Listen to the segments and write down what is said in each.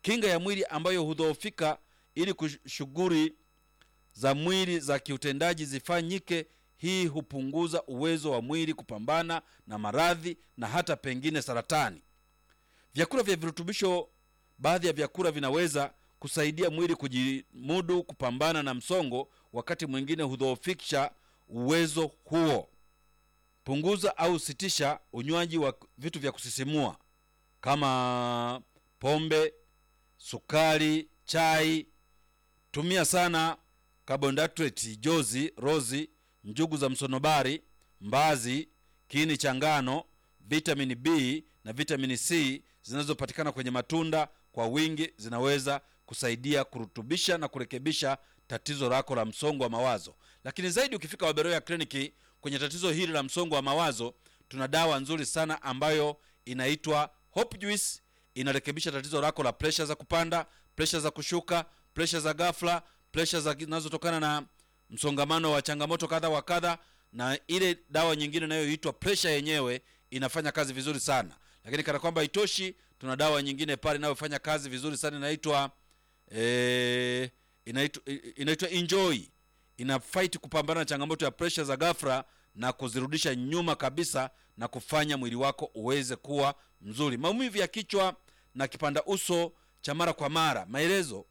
kinga ya mwili ambayo hudhoofika ili shughuli za mwili za kiutendaji zifanyike. Hii hupunguza uwezo wa mwili kupambana na maradhi na hata pengine saratani. Vyakula vya virutubisho, baadhi ya vyakula vinaweza kusaidia mwili kujimudu kupambana na msongo, wakati mwingine hudhoofisha uwezo huo. Punguza au sitisha unywaji wa vitu vya kusisimua kama pombe, sukari, chai. Tumia sana carbohydrate, jozi, rozi, njugu za msonobari, mbazi, kiini cha ngano, vitamini B na vitamini C zinazopatikana kwenye matunda kwa wingi zinaweza kusaidia kurutubisha na kurekebisha tatizo lako la msongo wa mawazo. Lakini zaidi, ukifika Waberoya kliniki kwenye tatizo hili la msongo wa mawazo, tuna dawa nzuri sana ambayo inaitwa Hope Juice. Inarekebisha tatizo lako la presha za kupanda, presha za kushuka, presha za ghafla, presha zinazotokana na msongamano wa changamoto kadha wa kadha, na ile dawa nyingine inayoitwa presha yenyewe inafanya kazi vizuri sana. Lakini kana kwamba itoshi, tuna dawa nyingine pale inayofanya kazi vizuri sana inaitwa e, inaitwa inaitwa Enjoy. Ina fight kupambana na changamoto ya presha za ghafla na kuzirudisha nyuma kabisa na kufanya mwili wako uweze kuwa mzuri. Maumivu ya kichwa na kipanda uso cha mara kwa mara. Maelezo: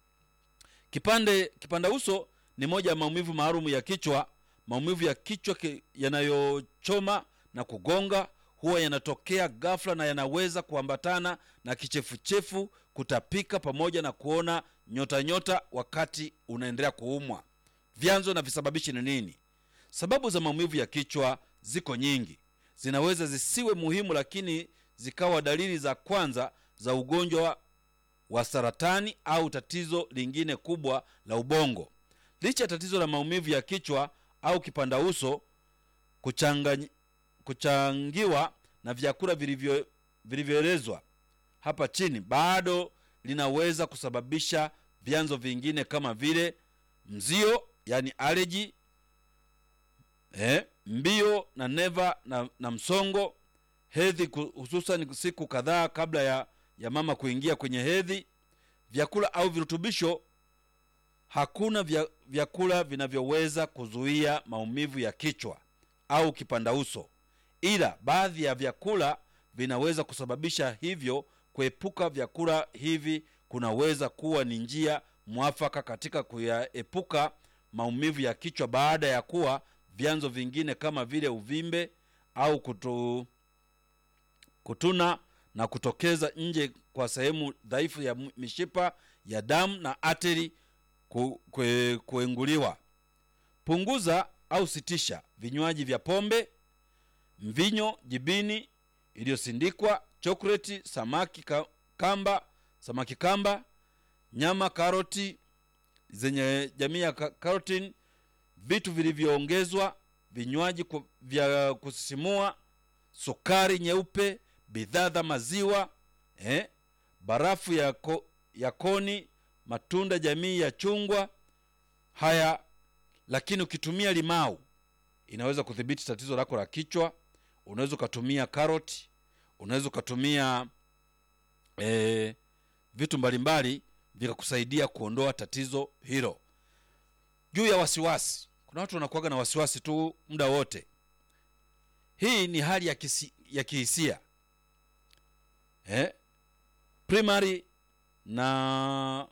kipande kipanda uso ni moja ya maumivu maalum ya kichwa. Maumivu ya kichwa yanayochoma na kugonga huwa yanatokea ghafla na yanaweza kuambatana na kichefuchefu, kutapika, pamoja na kuona nyota nyota wakati unaendelea kuumwa. Vyanzo na visababishi ni nini? Sababu za maumivu ya kichwa ziko nyingi, zinaweza zisiwe muhimu, lakini zikawa dalili za kwanza za ugonjwa wa saratani au tatizo lingine kubwa la ubongo. Licha ya tatizo la maumivu ya kichwa au kipanda uso kuchanga, kuchangiwa na vyakula vilivyo vilivyoelezwa hapa chini, bado linaweza kusababisha vyanzo vingine kama vile mzio, yani aleji eh, mbio na neva na, na msongo, hedhi, hususan siku kadhaa kabla ya, ya mama kuingia kwenye hedhi. Vyakula au virutubisho Hakuna vya, vyakula vinavyoweza kuzuia maumivu ya kichwa au kipanda uso, ila baadhi ya vyakula vinaweza kusababisha hivyo. Kuepuka vyakula hivi kunaweza kuwa ni njia mwafaka katika kuyaepuka maumivu ya kichwa baada ya kuwa vyanzo vingine kama vile uvimbe au kutu, kutuna na kutokeza nje kwa sehemu dhaifu ya mishipa ya damu na ateri kuenguliwa. Punguza au sitisha vinywaji vya pombe, mvinyo, jibini iliyosindikwa, chokoleti, samaki kamba, samaki kamba, nyama, karoti zenye jamii ya karotini, vitu vilivyoongezwa, vinywaji vya kusisimua, sukari nyeupe, bidhaa za maziwa eh, barafu ya, ko, ya koni matunda jamii ya chungwa haya. Lakini ukitumia limau inaweza kudhibiti tatizo lako la kichwa. Unaweza ukatumia karoti, unaweza ukatumia e, vitu mbalimbali vikakusaidia kuondoa tatizo hilo. Juu ya wasiwasi, kuna watu wanakuwaga na wasiwasi tu muda wote. Hii ni hali ya, kisi, ya kihisia eh, primary na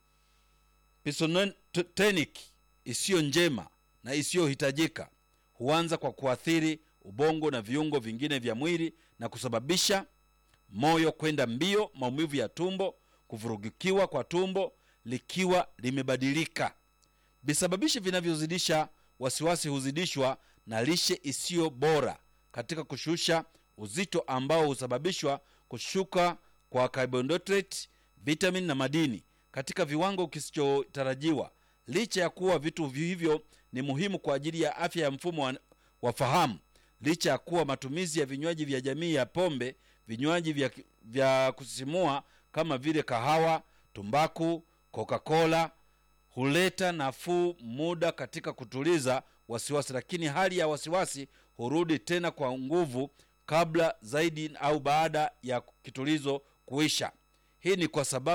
pisotonic isiyo njema na isiyohitajika huanza kwa kuathiri ubongo na viungo vingine vya mwili na kusababisha moyo kwenda mbio, maumivu ya tumbo, kuvurugikiwa kwa tumbo likiwa limebadilika. Visababishi vinavyozidisha wasiwasi huzidishwa na lishe isiyo bora katika kushusha uzito ambao husababishwa kushuka kwa carbohydrate, vitamini na madini katika viwango kisichotarajiwa. Licha ya kuwa vitu hivyo ni muhimu kwa ajili ya afya ya mfumo wa, wa fahamu, licha ya kuwa matumizi ya vinywaji vya jamii ya pombe, vinywaji vya, vya kusisimua kama vile kahawa, tumbaku, Coca-Cola huleta nafuu muda katika kutuliza wasiwasi, lakini hali ya wasiwasi hurudi tena kwa nguvu kabla zaidi au baada ya kitulizo kuisha. Hii ni kwa sababu